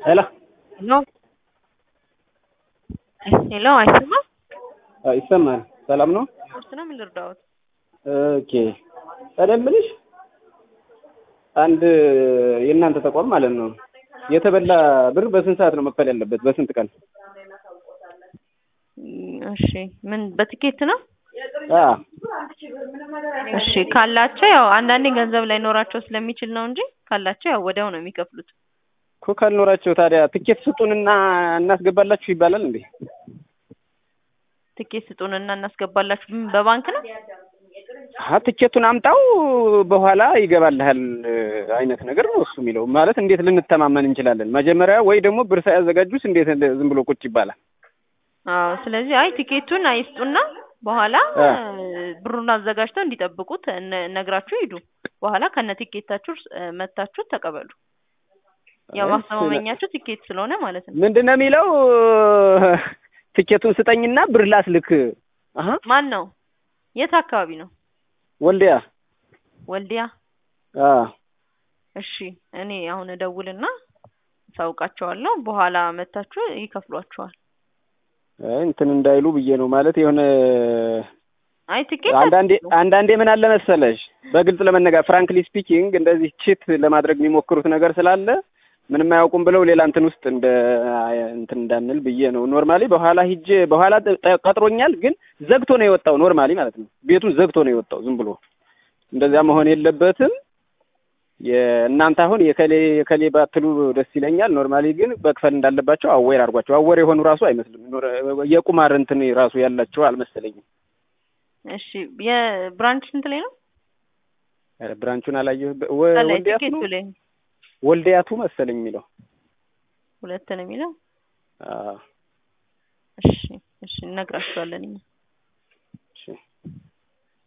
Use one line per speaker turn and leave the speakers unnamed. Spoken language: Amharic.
ሄሎ
ሄሎ ሄሎ፣ አይሰማም?
አዎ ይሰማል። ሰላም ነው?
ቁርስ ነው ምን ልርዳዎት?
ኦኬ እኔ የምልሽ አንድ የእናንተ ተቋም ማለት ነው የተበላ ብር በስንት ሰዓት ነው መክፈል ያለበት? በስንት ቀን?
እሺ ምን በትኬት ነው?
አዎ
እሺ ካላቸው ያው አንዳንዴ ገንዘብ ላይኖራቸው ስለሚችል ነው እንጂ ካላቸው ያው ወዲያው ነው የሚከፍሉት።
እኮ ካልኖራቸው ታዲያ ትኬት ስጡንና እናስገባላችሁ ይባላል እንዴ?
ትኬት ስጡንና እናስገባላችሁ። ምን በባንክ ነው?
አ ትኬቱን አምጣው በኋላ ይገባልሃል አይነት ነገር ነው እሱ የሚለው። ማለት እንዴት ልንተማመን እንችላለን? መጀመሪያ ወይ ደግሞ ብር ሳያዘጋጁስ እንዴት ዝም ብሎ ቁጭ ይባላል?
አዎ ስለዚህ አይ ቲኬቱን አይስጡና በኋላ
አ።
ብሩን አዘጋጅተው እንዲጠብቁት ነ- ነግራችሁ ሂዱ። በኋላ ከነ ቲኬታችሁ እ፣ መታችሁ ተቀበሉ። ያው
አይ፣
ማስተማመኛችሁ ቲኬት ስለሆነ ማለት ነው።
ምንድን ነው የሚለው? ትኬቱን ስጠኝና ብር ላስልክ። አሀ
ማን ነው? የት አካባቢ ነው?
ወልዲያ።
ወልዲያ።
አ
እሺ እኔ አሁን እደውልና አሳውቃቸዋለሁ። በኋላ መታችሁ ይከፍሏቸዋል።
አይ እንትን እንዳይሉ ብዬ ነው ማለት የሆነ
አይ ቲኬት
አንዳንዴ
አትስጡ።
አንዳንዴ ምን አለ መሰለሽ በግልጽ ለመነጋገር ፍራንክሊ ስፒኪንግ እንደዚህ ቺት ለማድረግ የሚሞክሩት ነገር ስላለ ምንም አያውቁም ብለው ሌላ እንትን ውስጥ እንደ እንትን እንዳንል ብዬ ነው። ኖርማሊ በኋላ ሂጄ በኋላ ጠ- ጠ- ቀጥሮኛል፣ ግን ዘግቶ ነው የወጣው። ኖርማሊ ማለት ነው ቤቱን ዘግቶ ነው የወጣው ዝም ብሎ። እንደዚያ መሆን የለበትም። የእናንተ አሁን የከሌ የከሌ ባትሉ ደስ ይለኛል። ኖርማሊ ግን መክፈል እንዳለባቸው አዌር አድርጓቸው። አዌር የሆኑ ራሱ አይመስልም። ኖር- የቁማር እንትን ራሱ ያላቸው አልመሰለኝም።
እሺ የብራንች ስንት ላይ ነው?
ኧረ ብራንቹን አላየሁ።
ላይ
ወልዲያቱ
ቲኬቱ
ነው
ላይ
ወልዲያቱ መሰለኝ የሚለው።
ሁለት ነው የሚለው።
አዎ
እሺ እሺ እነግራችኋለን እኛ